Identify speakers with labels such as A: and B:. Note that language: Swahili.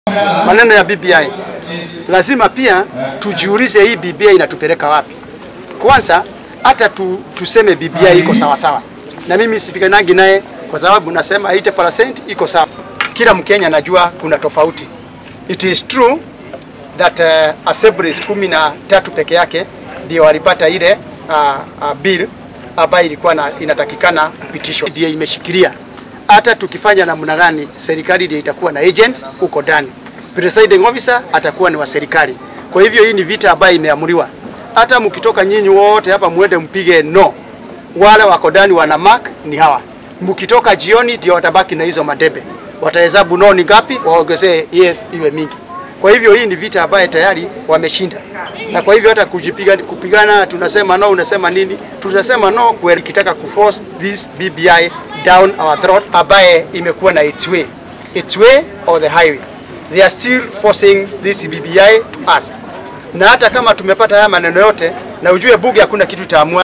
A: maneno ya BBI, lazima pia tujiulize hii BBI inatupeleka wapi. Kwanza hata tu, tuseme BBI iko sawa sawa, na mimi sipiganagi naye kwa sababu nasema 80% iko sawa. Kila Mkenya najua kuna tofauti. It is true that uh, assemblies kumi na tatu peke yake ndio walipata ile uh, uh, bill ambayo ilikuwa na, inatakikana kupitishwa, ndio imeshikilia. Hata tukifanya namna gani, serikali ndio itakuwa na agent huko ndani, presiding officer atakuwa ni wa serikali. Kwa hivyo hii ni vita ambayo imeamriwa. Hata mkitoka nyinyi wote hapa muende mpige no, wale wako ndani wana mark ni hawa. Mkitoka jioni ndio watabaki na hizo madebe, watahesabu no ni ngapi, waongezee yes iwe mingi. Kwa hivyo hii ni vita ambayo tayari wameshinda, na kwa hivyo hata kujipiga, kupigana tunasema no, unasema nini? Tunasema no kweli, kitaka kuforce this BBI down our throat, ambaye imekuwa na its way, its way or the highway. They are still forcing this BBI to us, na hata kama tumepata haya maneno yote, na ujue bunge hakuna kitu taamua